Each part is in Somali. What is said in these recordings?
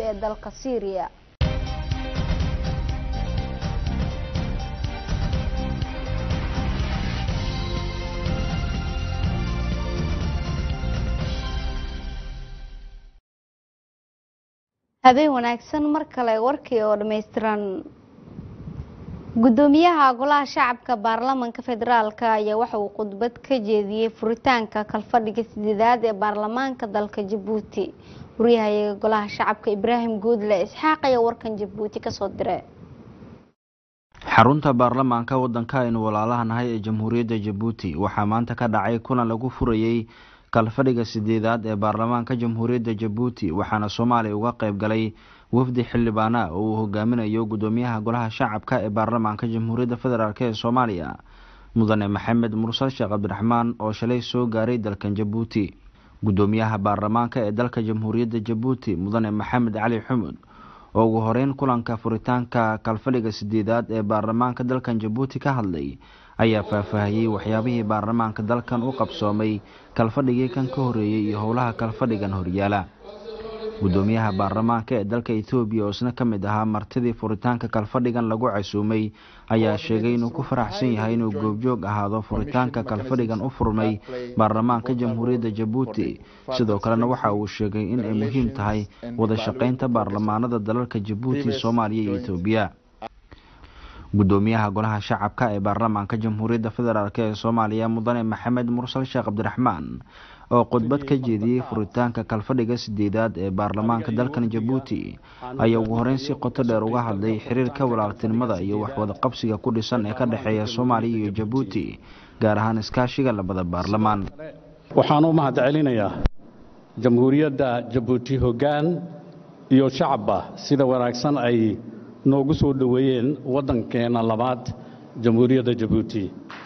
ee dalka syriya habeen wanaagsan mar kale warkii oo dhammaystiran gudoomiyaha golaha shacabka baarlamanka federaalka ayaa waxa uu khudbad ka jeediyey furitaanka kalfadhiga sideedaad ee baarlamaanka dalka jabuuti waryahayaga golaha shacabka ibraahim guudle isxaaq ayaa warkan jabuuti kasoo diray xarunta baarlamaanka wadanka aynu walaalaha nahay ee jamhuuriyadda jabuuti waxaa maanta ka dhacay kulan lagu furayey kalfadhiga sideedaad ee baarlamaanka jamhuuriyadda jabuuti waxaana soomaaliya uga qayb galay wafdi xildhibaana oo uu hogaaminayo gudoomiyaha golaha shacabka ee baarlamaanka jamhuuriyadda federaalk ee soomaaliya mudane maxamed mursal sheekh cabdiraxmaan oo shalay soo gaaray dalkan jabuuti gudoomiyaha baarlamaanka ee dalka jamhuuriyadda jabuuti mudane maxamed cali xumud oo ugu horeyn kulanka furitaanka kalfadhiga sideedaad ee baarlamaanka dalkan jabuuti ka hadlay ayaa faahfaahiyey waxyaabihii baarlamaanka dalkan u qabsoomay kalfadhigii kan ka horeeyey iyo howlaha kalfadhigan horyaala gudoomiyaha baarlamaanka ee dalka ethoobiya oo isna ka mid ahaa martidii furitaanka kalfadhigan lagu casuumay ayaa sheegay inuu ku faraxsan yahay inuu goobjoog ahaado furitaanka kalfadhigan u furmay baarlamaanka jamhuuriyadda jabuuti sidoo kalena waxa uu sheegay in ay muhiim tahay wada shaqeynta baarlamaanada dalalka jabuuti soomaaliya iyo etoobiya gudoomiyaha golaha shacabka ee baarlamaanka jamhuuriyadda federaalk ee soomaaliya mudane maxamed mursal sheekh cabdiraxmaan oo khudbad ka jeediyey furitaanka kalfadhiga sideedaad ee baarlamaanka dalkan jabuuti ayaa ugu horeyn si qoto dheer uga hadlay xiriirka walaaltinimada iyo waxwadaqabsiga ku dhisan ee ka dhexeeya soomaaliya iyo jabuuti gaar ahaan iskaashiga labada baarlamaan waxaan u mahad celinayaa jamhuuriyadda jabuuti hoggaan iyo shacabba sida wanaagsan ay noogu soo dhoweeyeen waddankeena labaad jamhuuriyadda jabuuti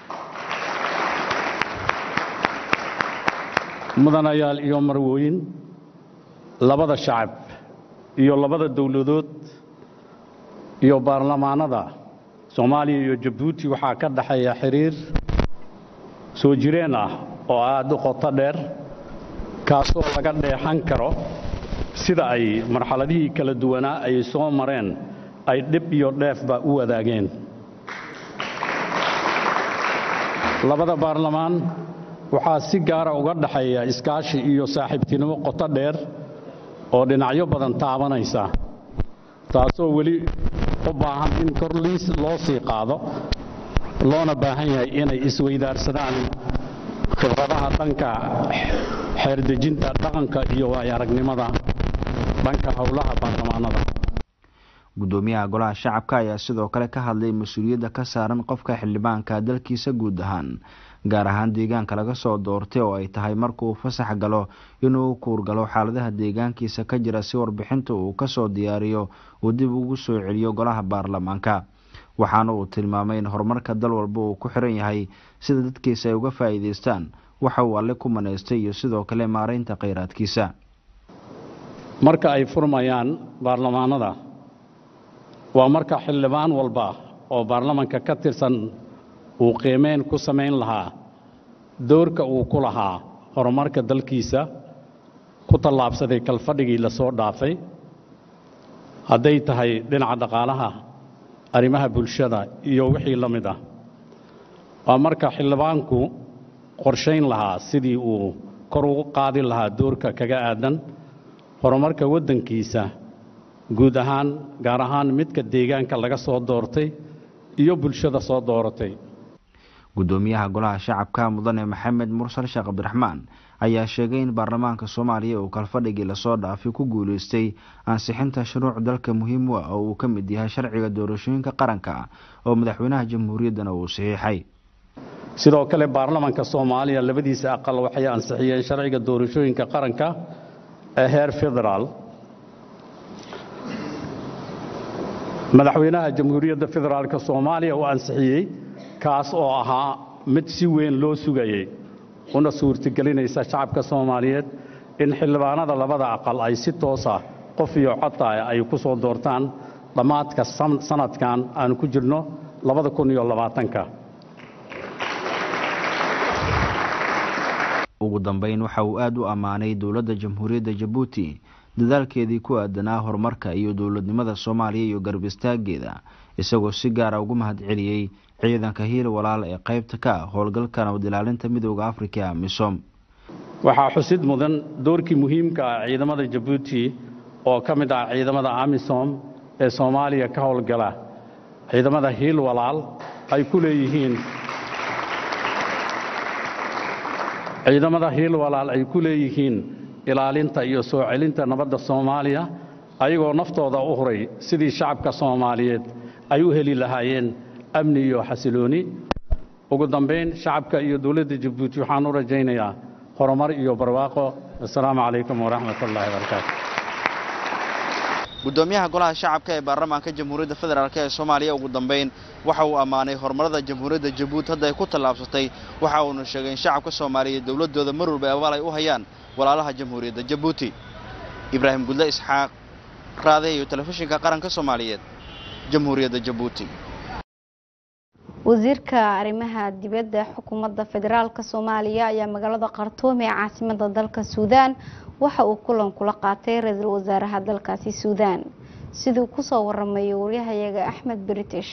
mudanayaal iyo marwooyin labada shacab iyo labada dowladood iyo baarlamaanada soomaaliya iyo jabuuti waxaa ka dhexeeya xiriir soo jireen ah oo aad u qoto dheer kaasoo laga dheexan karo sida ay marxaladihii kala duwanaa ay soo mareen ay dhib iyo dheefba u wadaageen labada baarlamaan waxaa si gaara uga dhexeeya iskaashi iyo saaxiibtinimo qoto dheer oo dhinacyo badan taabanaysa taasoo weli u baahan in kor liis loo sii qaado loona baahan yahay inay isweydaarsadaan khibradaha dhanka xeerdejinta dhaqanka iyo waayaragnimada dhanka howlaha baarlamaanada gudoomiyaha golaha shacabka ayaa sidoo kale ka hadlay mas-uuliyadda ka saaran qofka xildhibaanka dalkiisa guud ahaan gaar ahaan deegaanka laga soo doortay oo ay tahay markauu fasax galo inuu kuurgalo xaaladaha deegaankiisa ka jira si warbixinta uu kasoo diyaariyo uu dib ugu soo celiyo golaha baarlamaanka waxaana uu tilmaamay in horumarka dal walba uu ku xiran yahay sida dadkiisa ay uga faa'iidaystaan waxa uu alle ku manaystay iyo sidoo kale maaraynta kheyraadkiisa marka ay furmayaan baarlamaanada waa marka xildhibaan walba oo baarlamanka ka tirsan uu qiimeyn ku samayn lahaa doorka uu ku lahaa horumarka dalkiisa ku tallaabsaday kalfadhigii la soo dhaafay hadday tahay dhinaca dhaqaalaha arrimaha bulshada iyo wixii la mid ah waa marka xildhibaanku qorshayn lahaa sidii uu kor ugu qaadi lahaa doorka kaga aadan horumarka waddankiisa guud ahaan gaar ahaan midka deegaanka laga soo doortay iyo bulshada soo dooratay gudoomiyaha golaha shacabka mudane maxamed mursal sheekh cabdiraxmaan ayaa sheegay in baarlamaanka soomaaliya uu kalfadhigii lasoo dhaafay ku guuleystay ansixinta shuruuc dalka muhiim u ah oo uu ka mid yahay sharciga doorashooyinka qaranka oo madaxweynaha jamhuuriyaddana uu saxiixay sidoo kale baarlamanka soomaaliya labadiisa aqal waxay ansixiyeen sharciga doorashooyinka qaranka ee heer federaal madaxweynaha jamhuuriyadda federaalk soomaaliya uu ansixiyey kaas oo ahaa mid si weyn loo sugayey una suurtagelinaysa shacabka soomaaliyeed in xildhibaanada labada aqal ay si toosa qof iyo codtaah ay ku soo doortaan dhammaadka sanadkan aanu ku jirno labada kun iyo labaatanka ugu dambeyn waxa uu aada u ammaanay dowladda jamhuuriyadda jabuuti dadaalkeedii ku aadanaa horumarka iyo dowladnimada soomaaliya iyo garab istaageeda isagoo si gaara ugu mahadceliyey ciidanka hiil walaal ee qaybta ka ah howlgalka nabad ilaalinta midooda afrika misom waxaa xusid mudan doorkii muhiimka ah ciidamada jabuuti oo ka mid ah ciidamada amisom ee soomaaliya ka howlgala ciidamada hiil walaal ay ku leeyihiin ciidamada hiil walaal ay ku leeyihiin ilaalinta iyo soo celinta nabadda soomaaliya ayagoo naftooda u huray sidii shacabka soomaaliyeed ay u heli lahaayeen amni iyo xasilooni ugu dambayn shacabka iyo dowladda jabuuti waxaan u rajaynayaa horumar iyo barwaaqo assalaamu calaykum waraxmat ullaahi barakaatu gudoomiyaha golaha shacabka ee baarlamaanka jamhuuriyadda federaalk ee soomaaliya ugu dambayn waxa uu ammaanay horumarada jamhuuriyadda jabuuti hadda ay ku tallaabsatay waxa uuna sheegay in shacabka soomaaliya dowladooda mar walba abaal ay u hayaan walaalaha jamhuuriyadda jabuuti ibraahim gudle isxaaq raade iyo telefishinka qaranka soomaaliyeed jamhuuriyadda jabuuti wasiirka arrimaha dibadda xukuumadda federaalk soomaaliya ayaa magaalada khartuum ee caasimada dalka suudaan waxa uu kulan kula qaatay ra-iisul wasaaraha dalkaasi suudaan siduu kusoo waramayo waryahayaga axmed british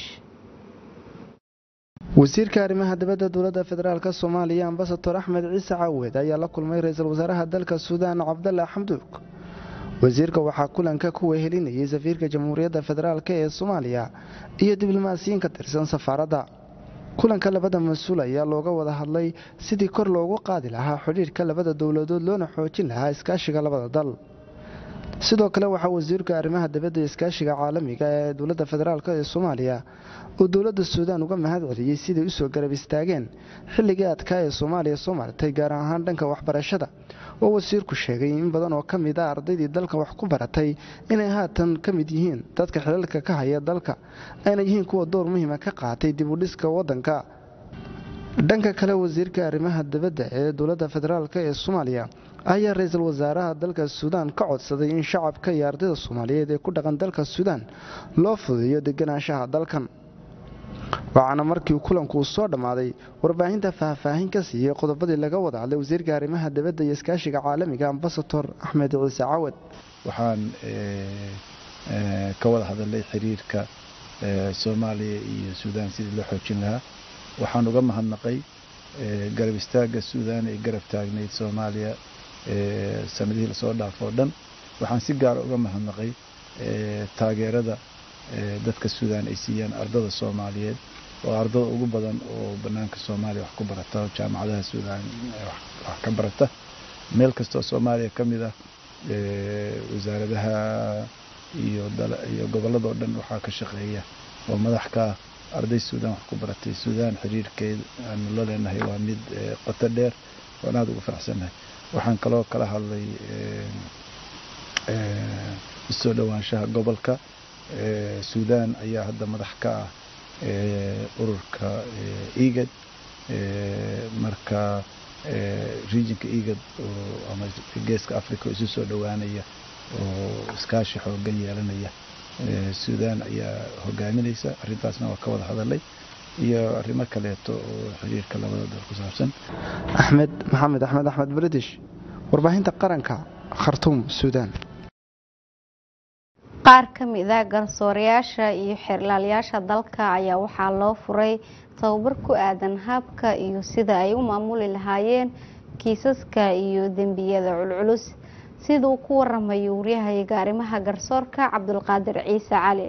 wasiirka arrimaha dibadda dowladda federaalk soomaaliya ambasador axmed ciise caawed ayaa la kulmay ra-iisul wasaaraha dalka suudaan cabdalla xamduug wasiirka waxaa kulanka ku wehelinayay safiirka jamhuuriyadda federaalk ee soomaaliya iyo diblomaasiyiin ka tirsan safaaradda kulanka labada mas-uul ayaa looga wada hadlay sidii kor loogu qaadi lahaa xidhiirka labada dowladood loona xoojin lahaa iskaashiga labada dal sidoo kale waxaa wasiirka arrimaha dibadda iskaashiga caalamiga ee dowladda federaalk ee soomaaliya uu dowladda suudaan uga mahad celiyey siday usoo garab istaageen xilligii adkaa ee soomaaliya soo martay gaar ahaan dhanka waxbarashada oo wasiirku sheegay in badan oo ka mid a ardaydii dalka wax ku baratay inay haatan ka mid yihiin dadka xilalka ka haya dalka ayna yihiin kuwa door muhiima ka qaatay dib u dhiska waddanka dhanka kale wasiirka arrimaha dibadda ee dowladda federaalk ee soomaaliya ayaa ra-iisul wasaaraha dalka suudaan ka codsaday in shacabka iyo ardayda soomaaliyeed ee ku dhaqan dalka suudaan loo fudeeyo deganaanshaha dalkan waxaana markii kulanku soo dhammaaday warbaahinta faahfaahin ka siiyey qodobadii laga wada hadlay wasiirka arrimaha dibadda iyo iskaashiga caalamiga ambasador axmed ciise cawad waxaan ka wada hadalay xiriirka soomaaliya iyo suudaan sidii loo xoojin lahaa waxaan uga mahadnaqay garab istaagga suudaan ay garab taagnayd soomaaliya sanadihii lasoo dhaafo o dhan waxaan si gaara uga mahadnaqay taageerada dadka suudaan ay siiyaan ardada soomaaliyeed oo ardada ugu badan oo banaanka soomaaliya wax ku barata oo jaamacadaha suudaan wax ka barata meel kastoo soomaaliya ka mid ah wasaaradaha iyo iyo gobolladoo dhan waxaa ka shaqeeya oo madax ka ah arday suudaan wax ku baratay suudaan xiriirkeed aanu la leenahay waa mid qoto dheer oon aada ugu faraxsannahay waxaan kaloo kala hadlay isoo dhowaanshaha gobolka suudaan ayaa hadda madax ka ah ururka egad marka regionka egad ama geeska africa oo isu soo dhowaanaya oo iskaashi xoogan yeelanaya suudaan ayaa hogaaminaysa arrintaasna waa ka wada hadalay iyo arrimo kaleeto oo xiriirka labada dal ku saabsan axmed maxamed axmed axmed british warbaahinta qaranka khartuum suudaan qaar ka mid a garsoorayaasha iyo xeerlaalayaasha dalka ayaa waxaa loo furay tababar ku aadan habka iyo sida ay u maamuli lahaayeen kiisaska iyo dembiyada culculus sida uu ku waramayo waryahayaga arrimaha garsoorka cabdulqaadir ciise cali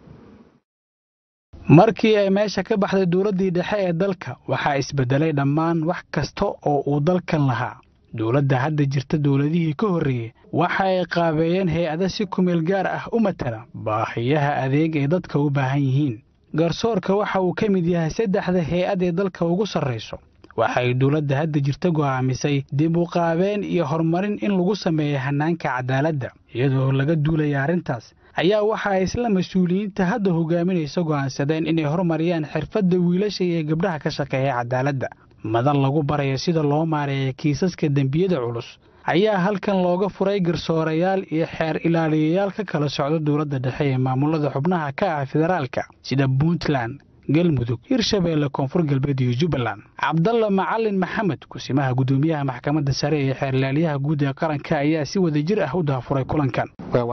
markii ay meesha ka baxday dowladdii dhexe ee dalka waxaa isbedelay dhammaan wax kasta oo uu dalkan lahaa dowladda hadda jirta dowladihii ka horreeyey waxa ay qaabeeyeen hay-ada si kumeel gaar ah u matala baahiyaha adeeg ay dadka u baahan yihiin garsoorka waxa uu ka mid yahay saddexda hay-ad ee dalka ugu sarrayso waxay dowladda hadda jirta go'aamisay dib u qaabeen iyo horumarin in lagu sameeyo hannaanka cadaaladda iyadoo laga duulaya arrintaas ayaa waxa ay isla mas-uuliyiinta hadda hogaaminaysa go'aansadeen inay horumariyaan xirfadda wiilasha iyo gabdhaha ka shaqeeya cadaaladda madan lagu barayo sida loo maareeya kiisaska dembiyada culus ayaa halkan looga furay garsoorayaal iyo xeer ilaaliyayaal ka kala socda dowladda dhexe ee maamulada xubnaha ka ah federaalka sida puntland galmudug hirshabeelle koonfur galbeed iyo jubbaland cabdalla macalin maxamed kusimaha gudoomiyaha maxkamadda sare ee xeerlaaliyaha guud ee qaranka ayaa si wadajir ah u daafuray kulankan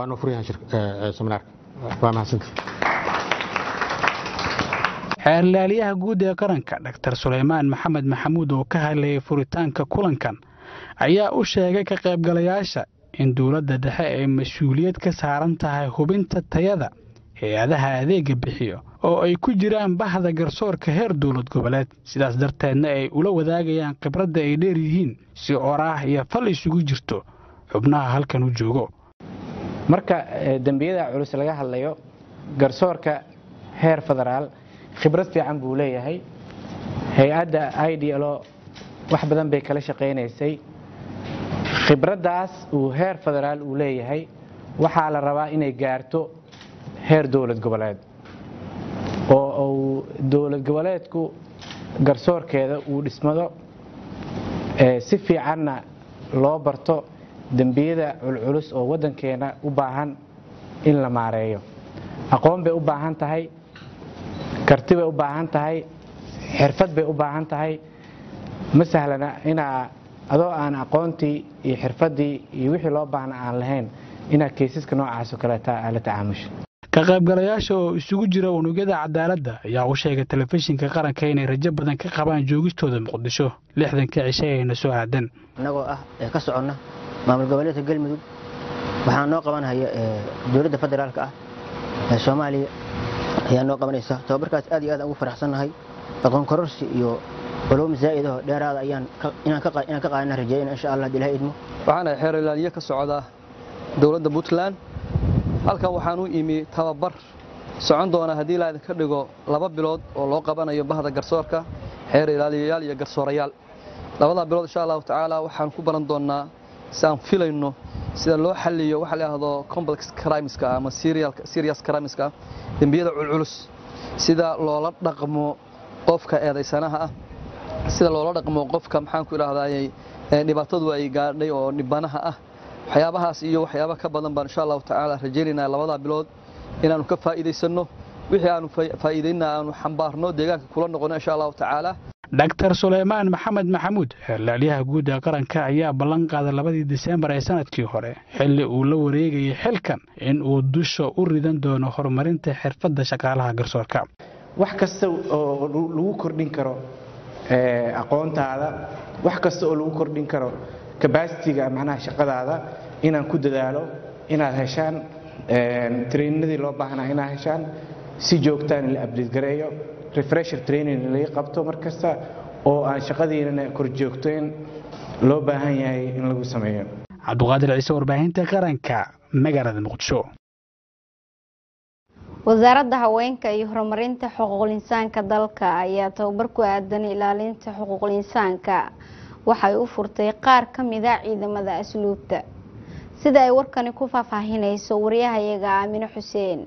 xeerlaaliyaha guud ee qaranka dr suleymaan maxamed maxamuud oo ka hadlayay furitaanka kulankan ayaa u sheegay ka qaybgalayaasha in dowladda dhexe ay mas-uuliyad ka saaran tahay hubinta tayada hay-adaha adeega bixiyo oo ay ku jiraan bahda garsoorka heer dowlad goboleed sidaas darteedna ay ula wadaagayaan khibradda ay dheer yihiin si oraah iyo fal isugu jirto xubnaha halkan u joogo marka dembiyada culus laga hadlayo garsoorka heer federaal khibrad fiican buu leeyahay hay-adda idlo wax badan bay kala shaqaynaysay khibraddaas uu heer federaal uu leeyahay waxaa la rabaa inay gaarto heer dowlad goboleed oo uu dowlad goboleedku garsoorkeeda uu dhismado si fiicanna loo barto dembiyada culculus oo waddankeena u baahan in la maareeyo aqoon bay u baahan tahay karti bay u baahan tahay xirfad bay u baahan tahay ma sahlana inaa adoo aan aqoontii iyo xirfaddii iyo wixii loo baahna aan lahayn inaad kaysaska noocaas oo kaleeta aa la tacaamusho ka qaybgalayaasha oo isugu jira unugyada cadaaladda ayaa u sheegay telefishinka qaranka inay rajo badan ka qabaan joogistooda muqdisho lixdanka cishe ayna soo aadan innagoo ah ee ka soconna maamul goboleedka galmudug waxaa noo qabanhaya dowladda federaalka ah ee soomaaliya ayaa noo qabanaysa tababarkaas aad iyo aad ugu faraxsannahay aqoon kororsi iyo culum zaa'idaho dheeraada ayaan inaan ka qaadana rajeyna insha allah hadii ilaha idmo waxaana xeer ilaaliye ka socda dowladda puntland halkan waxaan u imi tababar socon doona haddii la idinka dhigo laba bilood oo loo qabanayo bahda garsoorka xeer ilaaliyayaal iyo garsoorayaal labadaa bilood insha allahu tacaala waxaan ku baran doonnaa si aan filayno sida loo xalliyo waxa la yidhaahdo complex crimeska ama serious crimeska dembiyada culculus sida loola dhaqmo qofka eedaysanaha ah sida loola dhaqmo qofka maxaanku idhahdayy dhibaatadu ay gaadhay oo dhibanaha ah waxyaabahaas iyo waxyaaba ka badan baan insha allahu tacaala rajaynaynaa labadaa bilood inaannu ka faa'iidaysanno wixii aanu faa'iidayna aanu xambaarno deegaanka kula noqono insha allahu tacaala dr suleymaan maxamed maxamuud xeerlaaliyaha guud ee qaranka ayaa ballan qaaday labadii diseembar ee sanadkii hore xilli uu la wareegayay xilkan in uu dusha u ridan doono horumarinta xirfadda shaqaalaha garsoorka wax kasta oo lagu kordhin karo aqoontaada wax kasta oo lagu kordhin karo kabasitiga macnaha shaqadaada inaan ku dadaalo inaad heshaan trainadii loo baahnaa inaad heshaan si joogtaan la abdate gareeyo refresher training laga qabto mar kasta oo aan shaqadiinana kor joogteen loo baahan yahay in lagu sameeyo cabduqaadir ciise warbaahinta qaranka magaalada muqdisho wasaaradda haweenka iyo horumarinta xuquuqul insaanka dalka ayaa tababar ku aadan ilaalinta xuquuqul insaanka waxay u furtay qaar ka mida ciidamada asluubta sida ay warkani ku faahfaahinayso wariyahayaga aamine xuseen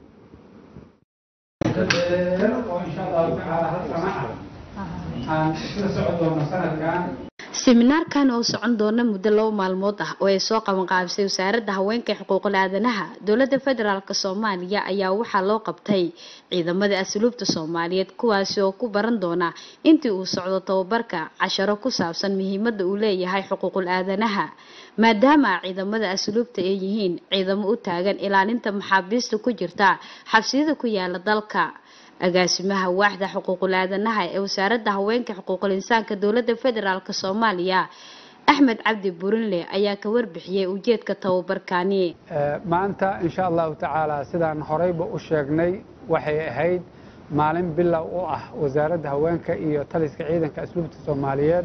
seminaarkan oo socon doona muddo labo maalmood ah oo ay soo qabanqaabisay wasaaradda haweenka xuquuqul aadanaha dowladda federaalk soomaaliya ayaa waxaa loo qabtay ciidamada asluubta soomaaliyeed kuwaasi oo ku baran doona intii uu socdo tababarka casharo ku saabsan muhiimada uu leeyahay xuquuqul aadanaha maadaama ciidamada asluubta ay yihiin ciidamo u taagan ilaalinta maxaabiista ku jirta xabsiyada ku yaala dalka agaasimaha waaxda xuquuqul aadanaha ee wasaaradda haweenka xuquuqul insaanka dowladda federaalk soomaaliya axmed cabdi burinle ayaa ka warbixiyey ujeedka tababarkani maanta insha allahu tacaala sidaan horeyba u sheegnay waxay ahayd maalin bilow u ah wasaaradda haweenka iyo taliska ciidanka asluubta soomaaliyeed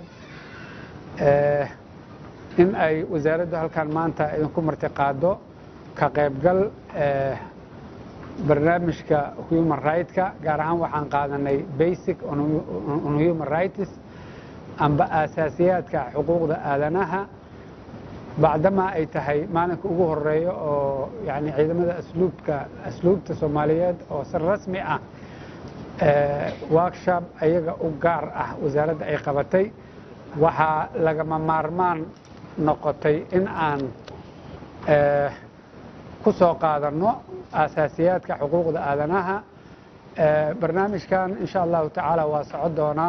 in ay wasaaraddu halkan maanta idinku martiqaado ka qaybgal barnaamijka human rightska gaar ahaan waxaan qaadanay basic on human rights amba aasaasiyaadka xuquuqda aadanaha bacdamaa ay tahay maalinka ugu horeeya oo yani ciidamada asluubka asluubta soomaaliyeed oo si rasmi ah workshop ayaga u gaar ah wasaaradda ay qabatay waxaa lagama maarmaan noqotay in aan ku soo qaadanno aasaasiyaadka xuquuqda aadanaha barnaamijkan insha allahu tacaala waa socon doonaa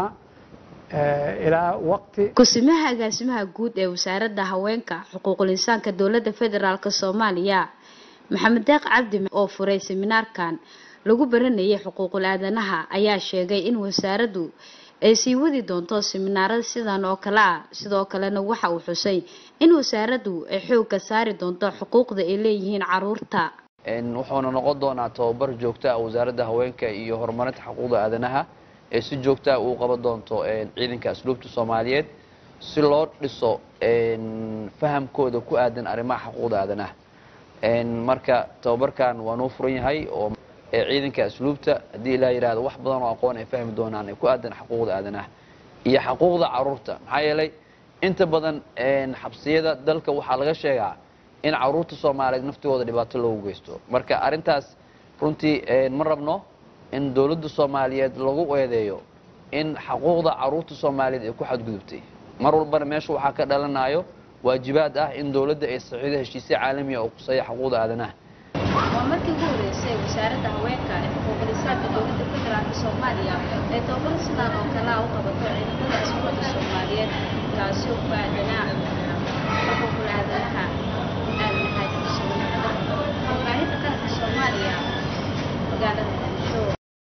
ilaa waqti kusimaha agaasimaha guud ee wasaaradda haweenka xuquuqul insaanka dowladda federaalk soomaaliya maxamed deeq cabdi oo furay seminaarkan lagu baranayay xuquuqul aadanaha ayaa sheegay in wasaaraddu ay sii wadi doonto seminaarada sidan oo kale ah sidoo kalena waxa uu xusay in wasaaraddu ay xoogga saari doonto xuquuqda ay leeyihiin caruurta wuxuuna noqon doonaa tababar joogta ah wasaaradda haweenka iyo horumarinta xuquuqda aadanaha ee si joogta ah uu qaban doonto ciidanka asluubta soomaaliyeed si loo dhiso fahamkooda ku aadan arrimaha xuquuqda aadanaha marka tababarkan waa noo furan yahay oo ciidanka asluubta haddii ilaa yidhahdo wax badan oo aqoon ay fahmi doonaan ku aadan xuquuqda aadanaha iyo xuquuqda caruurta maxaa yeelay inta badan xabsiyada dalka waxaa laga sheegaa in caruurta soomaaliyeed naftigooda dhibaato loogu geysto marka arrintaas runtii ma rabno in dowladda soomaaliyeed lagu eedeeyo in xuquuqda caruurta soomaaliyeed ay ku xadgudubtay mar walbana meesha waxaa ka dhalanayo waajibaad ah in dowladda ay saxiido heshiisyo caalamiya oo kuseeya xuquuqda aadanaha waa markii ugu horeysay wasaaradda haweenka ee xuquuqul insaanka dowladda federaalk soomaaliya ee tababaro sidaan oo kale ah u qabato ciidamada asluubta soomaaliyeed kaasi oo ku aadanaa xuquuqul aadanaha aadanahay warbaahinta qaranka soomaaliya magaalada muqdisho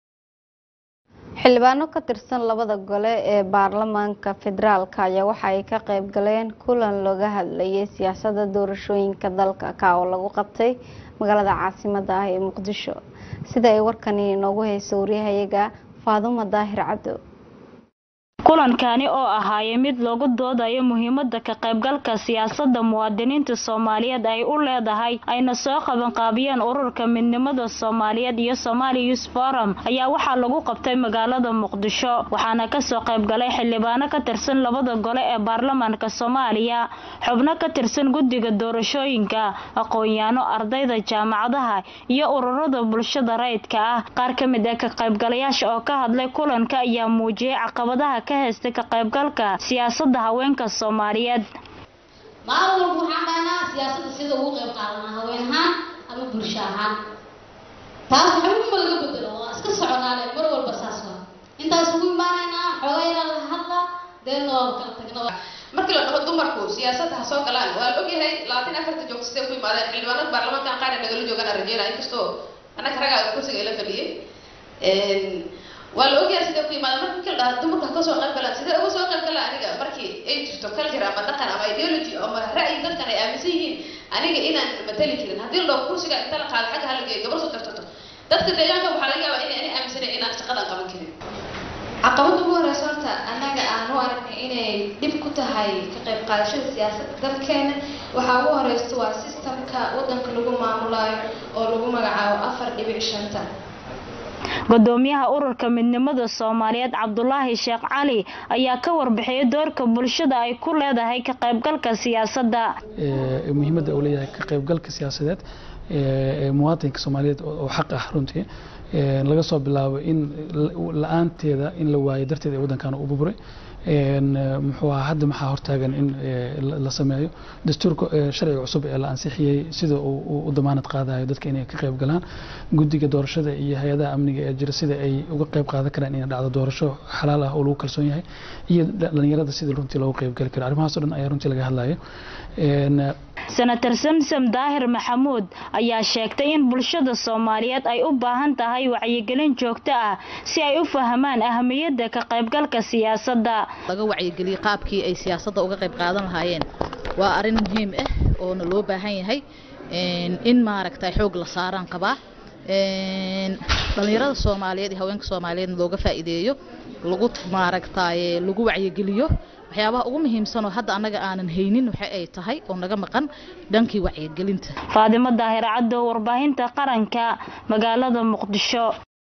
xildhibaano ka tirsan labada gole ee baarlamaanka federaalk ayaa waxa ay ka qayb galeen kulan looga hadlayay siyaasadda doorashooyinka dalka ka oo lagu qabtay magaalada caasimada ah ee muqdisho sida ay warkani inoogu hayso waryahayaga faadumo daahir cabdo kulankani oo ahaayay mid loogu doodayo muhiimada ka qaybgalka siyaasadda muwaadiniinta soomaaliyeed ay u leedahay ayna soo qabanqaabiyeen ururka midnimada soomaaliyeed iyo somaali youth forum ayaa waxaa lagu qabtay magaalada muqdisho waxaana kasoo qaybgalay xildhibaano ka tirsan labada gole ee baarlamaanka soomaaliya xubno ka tirsan guddiga doorashooyinka aqoon-yaano ardayda jaamacadaha iyo ururada bulshada rayidka ah qaar ka mid ah ka qaybgalayaasha oo ka hadlay kulanka ayaa muujiyay caqabadaha haysta ka qaybgalka siyaasadda haweenka soomaaliyeed maalin walba waxaan dhahnaa siyaasadda sida ugu qayb qaadanaa haween ahaan ama bulsho ahaan taas waxba laga bedelo waa iska soconaale mar walba saas waa intaas ugu imaanaynaa xoogaa yaraa la hadla deedna waa kala tagna markii la dhaho dumarku siyaasadda ha soo galaan waa la ogyahay labaatan afarta joogto sidee ku imaadeen xildhibaanada baarlamaankan qaar ay nagala joogaan aan rajeynaa inkastoo annaga raggaa kursiga ila fadhiyay waa la ogyahay sidee ku imaada marka markii la dhaha dumarku ha kasoo qayb galaan sidee uga soo qayb galaan aniga markii ay jirto culture ama dhaqan ama ideology ama ra'yi dadkan ay aaminsan yihiin aniga inaan matali karin haddii la dhaho kursiga inta la qaado xagga hala geeyo gabar soo tartato dadka deegaanka waxaa laga yaabaa inay ani aaminsanay inaan shaqadan qaban karin caqabada ugu horeysa horta annaga aan u aragnay inay dhib ku tahay ka qayb qaadashada siyaasadda dalkeena waxaa ugu horeysta waa sistamka wadanka lagu maamulayo oo lagu magacaabo afar dhibic shanta gudoomiyaha ururka midnimada soomaaliyeed cabdulaahi sheekh cali ayaa ka warbixiyay doorka bulshada ay ku leedahay ka qaybgalka siyaasadda muhiimadda uu leeyahay ka qaybgalka siyaasadeed ee muwaadinka soomaaliyeed oo xaq ah runtii laga soo bilaabo in la-aanteeda in la waayo darteed ee waddankan u burburay muxuu ahaa hadda maxaa hortaagan in la sameeyo dastuurka sharciga cusub ee la ansixiyey sida uu u damaanad qaadayo dadka inay ka qayb galaan guddiga doorashada iyo hay-adaha amniga ee jira sida ay uga qayb qaadan karaan inay dhacdo doorasho xalaal ah oo lagu kalsoon yahay iyo dhalinyarada sida runtii loogu qayb gali karo arrimahaas o dhan ayaa runtii laga hadlayo senator samsam daahir maxamuud ayaa sheegtay in bulshada soomaaliyeed ay u baahan tahay wacyigelin joogto ah si ay u fahmaan ahamiyadda ka qaybgalka siyaasadda laga wacyigeliyo qaabkii ay siyaasadda uga qayb qaadan lahaayeen waa arrin muhiim ah oona loo baahan yahay in maaragtay xoog la saaraan qabaa dhalinyarada soomaaliyeed iyo haweenka soomaaliyeed looga faa'iideeyo lagu maaragtay lagu wacyigeliyo waxyaabaha ugu muhiimsan oo hadda annaga aanan haynin waxa ay tahay oo naga maqan dhankii wacyigelinta faadimo daahir caddo warbaahinta qaranka magaalada muqdisho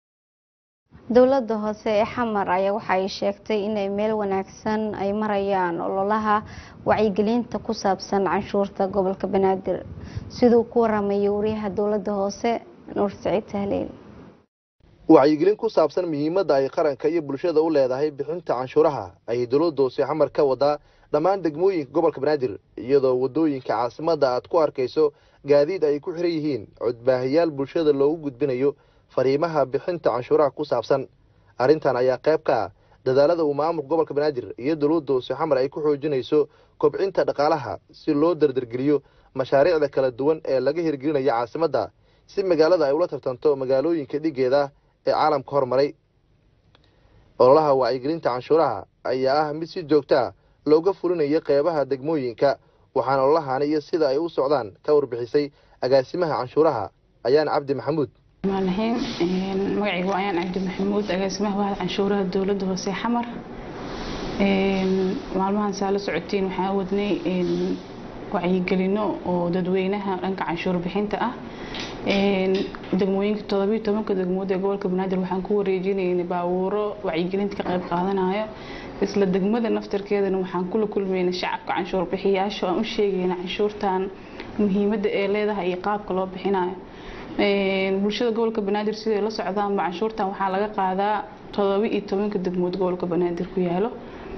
dowladda hoose ee xamar ayaa waxa ay sheegtay inay meel wanaagsan ay marayaan ololaha wacyigelinta ku saabsan canshuurta gobolka banaadir siduu ku waramayay wariyaha dowladda hoose nuur saciid tahliil wacyigelin ku saabsan muhiimadda ay qaranka iyo bulshada u leedahay bixinta canshuuraha ayay dowladda hoose xamar ka wadaa dhammaan degmooyinka gobolka banaadir iyadoo waddooyinka caasimadda aad ku arkayso gaadiid ay ku xiran yihiin codbaahayaal bulshada loogu gudbinayo fariimaha bixinta canshuuraha ku saabsan arrintan ayaa qayb ka ah dadaalada uu maamulka gobolka banaadir iyo dowladda hoose xamar ay ku xoojinayso kobcinta dhaqaalaha si loo dardargeliyo mashaariicda kala duwan ee laga hirgelinaya caasimadda si magaalada ay ula tartanto magaalooyinka dhigeeda ee caalamka hormaray ololaha wacyigelinta canshuuraha ayaa ah mid si joogta a looga fulinayo qeybaha degmooyinka waxaana ololahani iyo sida ay u socdaan ka warbixisay agaasimaha canshuuraha ayaan cabdi maxamuud maalaxiin magacaygu ayaan cabdi maxamuud agaasimaha waaxda canshuuraha dowladda hoose xamar maalmahan saa la socotiin waxaan wadnay wacyigelino oo dadweynaha dhanka canshuur bixinta ah degmooyinka todobiyo tobanka degmood ee gobolka banaadir waxaan ku wareejinaynay baabuuro wacyigelinta ka qayb qaadanayo isla degmada naftarkeedana waxaan kula kulmaynay shacabka canshuur bixiyaasha aan u sheegayna canshuurtan muhiimadda ee leedahay iyo qaabka loo bixinayo bulshada gobolka banaadir siday la socdaanba canshuurtan waxaa laga qaadaa todoba iyo tobanka degmood gobolka banaadir ku yaalo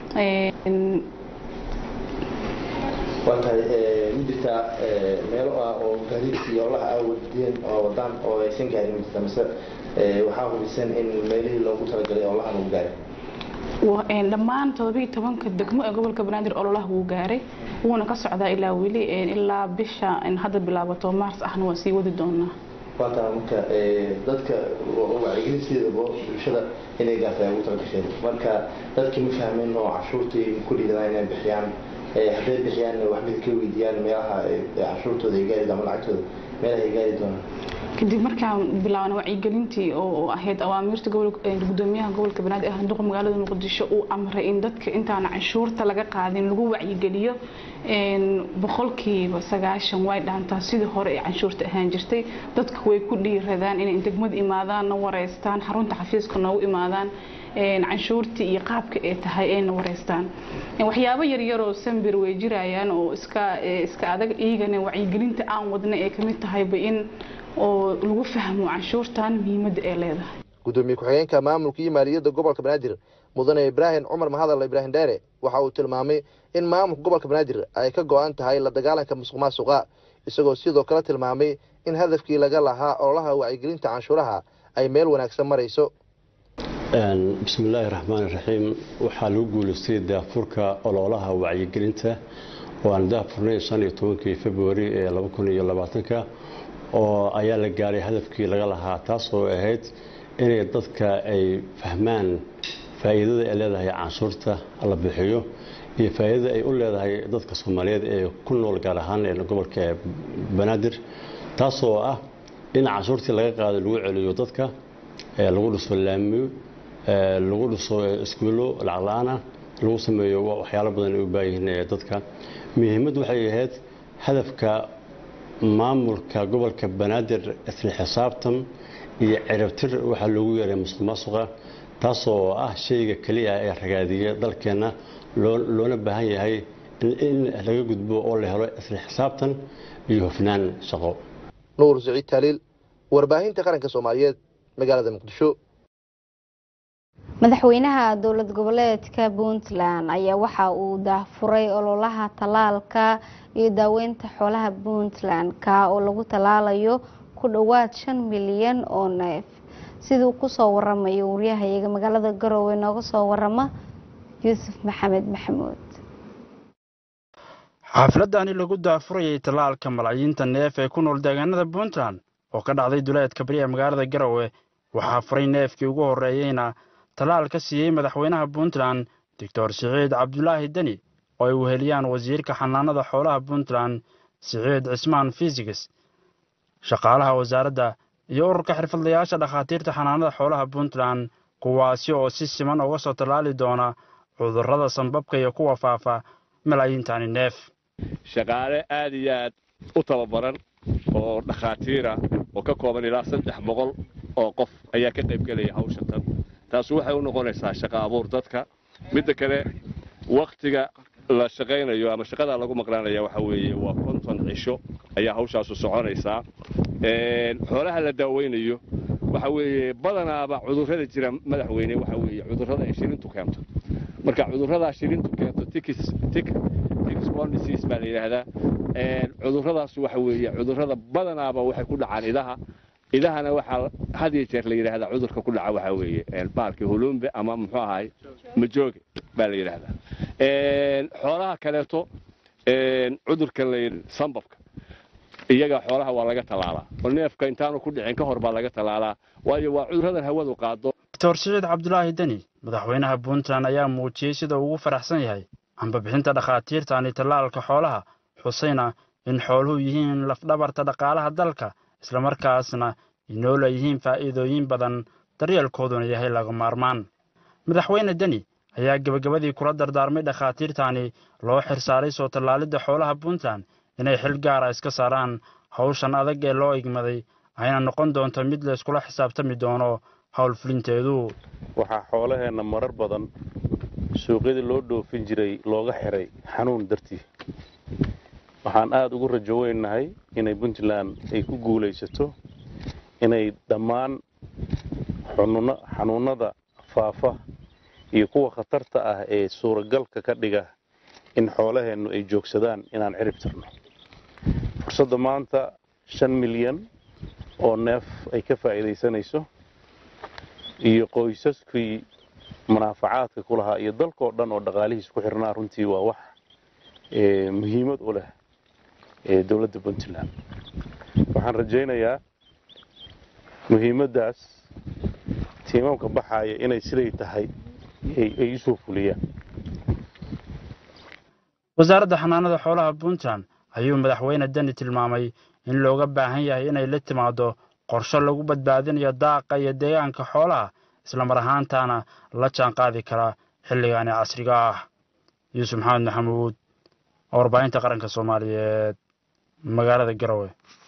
waa tahay ma jirtaa meelo ah oo gaadiidka iyo olaha aa wadeen oo wadaan oo aysan gaarin ma jirta mise waxaa hubisan in meelihii loogu talagalay olahan uu gaaray dhammaan todoba iyo tobanka degmo ee gobolka banaadir ololaha wuu gaaray wuuna ka socdaa ilaa weli ilaa bisha hadda bilaabato maars ahna waa sii wadi doonaa waata marka dadka wacyigelinteedaba bulshada inay gaartay ay ugu talagasheen marka dadkii ma fahmeen oo cashuurtii ku dhiidanaa inay bixiyaan hadday bixiyaan waxbay ka weydiiyaan meelaha cashuurtooda ay gaari ama lacagtooda meelaha ay gaari doonaan kadib markaan bilaabana wacyigelintii oo ahayd awaamiirta gudoomiyaha gobolka banaadir ee handuqa magaalada muqdisho uu amray in dadka intaana canshuurta laga qaadin lagu wacyigeliyo boqolkiiba sagaashan way dhaantaa sidii hore ee canshuurta ahaan jirtay dadka way ku dhiiradaan inay degmada imaadaan na wareystaan xarunta xafiiska noogu imaadaan canshuurtii iyo qaabka ay tahay ayna wareystaan waxyaabo yaryaroo sambir way jirayaan oo iska iska adag iyagana wacyigelinta aan wadna ee kamid tahayba in oo lagu fahmo canshuurtan muhiimadda ay leedahay gudoomiye ku-xigeenka maamulka iyo maaliyadda gobolka banaadir mudane ibraahim cumar mahadal ibraahim dheere waxa uu tilmaamay in maamulka gobolka banaadir ay ka go-an tahay la dagaalanka musuq maasuqa isagoo sidoo kale tilmaamay in hadafkii laga lahaa ololaha wacyigelinta canshuuraha ay meel wanaagsan marayso bismillaahi raxmaan iraxiim waxaa lagu guulaystay daafurka ololaha wacyigelinta oo aan daafurnay shan iyo tobankii februari ee laba kun iyo labaatanka oo ayaa la gaaray hadafkii laga lahaa taas oo ahayd inay dadka ay fahmaan faa'iidada ay leedahay canshuurta la bixiyo iyo faa'iidada ay u leedahay dadka soomaaliyeed ee ku nool gaar ahaan ee gobolka banaadir taasoo ah in canshuurtii laga qaado lagu celiyo dadka lagu dhiso laamiyo lagu dhiso iskuullo lacag la-aana lagu sameeyo waxyaalo badan ay u baayihiin dadka muhiimaddu waxay ahayd hadafka maamulka gobolka banaadir isla xisaabtan iyo ciribtir waxaa loogu yeeray musuq maasuqa taasoo ah shayga keliya ee ragaadiya dalkeenna loona baahan yahay in laga gudbo oo la helo isla xisaabtan iyo hufnaan shaqo nuur siciid taaliil warbaahinta qaranka soomaaliyeed magaalada muqdisho madaxweynaha dowlad goboleedka puntland ayaa waxa uu daahfuray ololaha tallaalka iyo daaweynta xoolaha puntland ka oo lagu tallaalayo ku dhowaad shan milyan oo neef siduu kusoo waramayo waryahayaga magaalada garowe nooga soo warama yuusuf maxamed maxamuud xaafladani lagu daafurayay tallaalka malaayiinta neef ee ku nool deegaanada puntland oo ka dhacday duleedka bari ee magaalada garowe waxaa furay neefkii ugu horreeyeyna tallaal ka siiyey madaxweynaha puntland doctor siciid cabdulaahi deni oo ay weheliyaan wasiirka xanaanada xoolaha puntland siciid cismaan fiisigs shaqaalaha wasaaradda iyo ururka xirfadlayaasha dhakhaatiirta xanaanada xoolaha puntland kuwaasi oo si siman uga soo tallaali doona cudurrada sanbabka iyo kuwa faafa malaayiintani neef shaqaale aad iyo aad u tababaran oo dhakhaatiira oo ka kooban ilaa saddex boqol oo qof ayaa ka qayb gelaya hawsha tan taasi waxay u noqonaysaa shaqo abuur dadka midda kale wakhtiga la shaqaynayo ama shaqada lagu maqlaanaya waxa weeye waa konton cisho ayaa hawshaasu soconaysaa xoolaha la daaweynayo waxa weeye badanaaba cudurrada jira madaxweyne waxa weeye cudurrada ay shilintu keento marka cudurradaa shilintu keento tikis tik tikisborn disease baa la yidhaahdaa cudurradaas waxa weeye cudurrada badanaaba waxay ku dhacaan idaha idahana waxaa had iyo jeer la yidhaahdaa cudurka ku dhaca waxaa weeye baalkii hulumbe ama muxuu ahay majooge baa la yidhaahdaa xoolaha kaleeto cudurka la sambabka iyaga xoolaha waa laga tallaalaa oo neefka intaanu ku dhicin ka hor baa laga tallaalaa waayo waa cuduradan hawadu qaado doctor siciid cabdulaahi deni madaxweynaha puntland ayaa muujiyey sida ugu faraxsan yahay ambabixinta dhakhaatiirtaani tallaalka xoolaha xusayna in xooluhu yihiin lafdhabarta dhaqaalaha dalka islamarkaasna inoo leeyihiin faa'iidooyin badan daryeelkooduna yahay laga maarmaan madaxweyne deni ayaa gebagabadii kula dardaarmay dhakhaatiirtaani loo xirsaaray soo tallaalidda xoolaha puntland inay xil gaara iska saaraan hawshan adag ee loo igmaday ayna noqon doonto mid la iskula xisaabtami doono howlfulinteedu waxaa xoolaheenna marar badan suuqyadii loo dhoofin jiray looga xiray xanuun dartii waxaan aada ugu rajo weynahay inay puntland ay ku guulaysato inay dhammaan xanuunnada faafa iyo kuwa khatarta ah ee suuragalka ka dhiga in xoolaheennu ay joogsadaan inaan cirib tirno fursadda maanta shan milyan oo neef ay ka faa'iidaysanayso iyo qoysaskii munaafacaadka ku lahaa iyo dalkoo dhan oo dhaqaalihiis ku xirnaa runtii waa wax muhiimad u leh dowladda puntland waxaan rajaynayaa muhiimaddaas tiimamka baxaaya inay siday tahay ay usoo fuliyaan wasaaradda xanaanada xoolaha puntland ayuu madaxweyne deni tilmaamay in looga baahan yahay inay la timaado qorshe lagu badbaadinayo daaqa iyo deegaanka xoolaha islamar ahaantaana la jaan qaadi kara xilligaani casriga ah yuusuf maxamed maxamuud warbaahinta qaranka soomaaliyeed magaalada garowe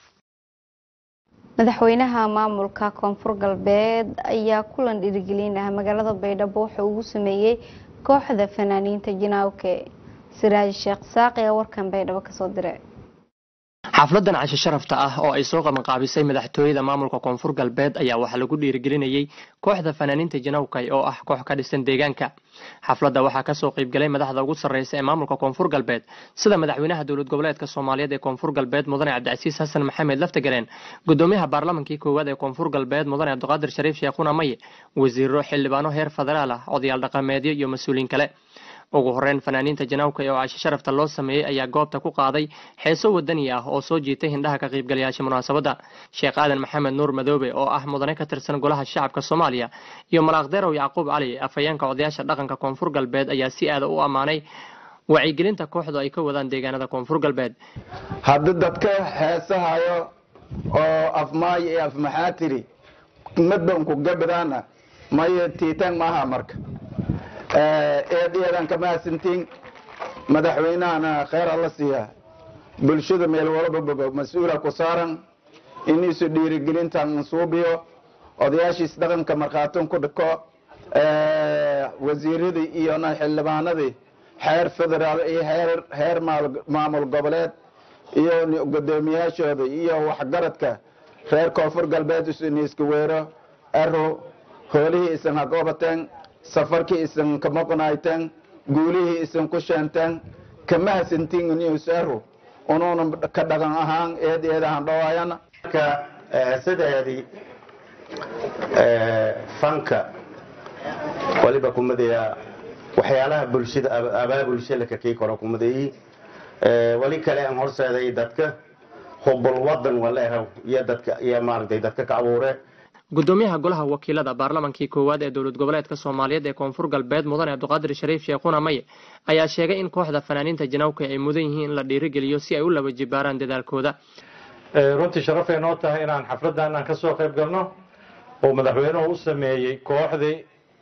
madaxweynaha maamulka koonfur galbeed ayaa kulan dhiirigelinah magaalada baydhabo wuxuu ugu sameeyey kooxda fanaaniinta jinaawke siraaj sheekh saaq ee warkan baydhabo kasoo diray xafladan casho sharafta ah oo ay soo qabanqaabisay madaxtooyada maamulka koonfur galbeed ayaa waxaa lagu dhiirigelinayey kooxda fanaaniinta janawkay oo ah koox ka dhisan deegaanka xafladda waxaa kasoo qaybgalay madaxda ugu sarreysa ee maamulka koonfur galbeed sida madaxweynaha dowlad goboleedka soomaaliyeed ee koonfur galbeed mudane cabdicasiis xasan maxamed laftagareen gudoomiyaha baarlamankii koowaad ee koonfur galbeed mudane cabdiqaadir shariif sheekhuna maye wasiiro xildhibaano heer federaal ah odayaal dhaqameedyo iyo mas-uuliin kale ugu horeyn fanaaniinta janawka oo casho sharafta loo sameeyey ayaa goobta ku qaaday xeeso wadani ah oo soo jiitay hindhaha ka qaybgalayaasha munaasabadda sheekh aadan maxamed nuur madoobe oo ah mudane ka tirsan golaha shacabka soomaaliya iyo malaaqdeerow yacquub cali afhayeenka odayaasha dhaqanka koonfur galbeed ayaa si aada u ammaanay wacyigelinta kooxdu ay ka wadaan deegaanada koonfur galbeed haddii dadka heesahayo oo afmaayo iyo afmaxaa tiri madbanku gabadaana maye tiitaan maaha marka eedheedan kama hasantiin madaxweynahana kheyr alla siiya bulshada meel walba mas-uula ku saaran iniisu dhiirigelintan suubiyo odayaashiis dhaqanka markhaatin ku dhiko wasiiradii iyo xildhibaanadii xeer federaal iyo heer maamul goboleed iyo gudoomiyaashooda iyo waxgaradka reer koonfur galbeed isniiska weero aro hoolihii isan ha goobateen safarkii isan ka maqnayteen guulihii isan ku sheenteen kama hasantiin newsaro unuuna ka dhaqan ahaan eed eedahan dhawaayana sideedii fanka waliba kumadeeya waxyaalaha bulshada abaabulshada kakii koro kumadeeyi wali kale aan horseeday dadka hubul wadan waleehaw iyo dadka iyo maaragtay dadka ka abuure gudoomiyaha golaha wakiilada baarlamankii koowaad ee dowlad goboleedka soomaaliyeed ee koonfur galbeed mudane cabdiqaadir shariif sheekhuna maye ayaa sheegay in kooxda fanaaniinta janawka ay mudan yihiin in la dhiirigeliyo si ay u laba jibaaraan dadaalkooda runtii sharafay noo tahay inaan xafladdan aan kasoo qayb galno oo madaxweynuhu u sameeyey kooxdii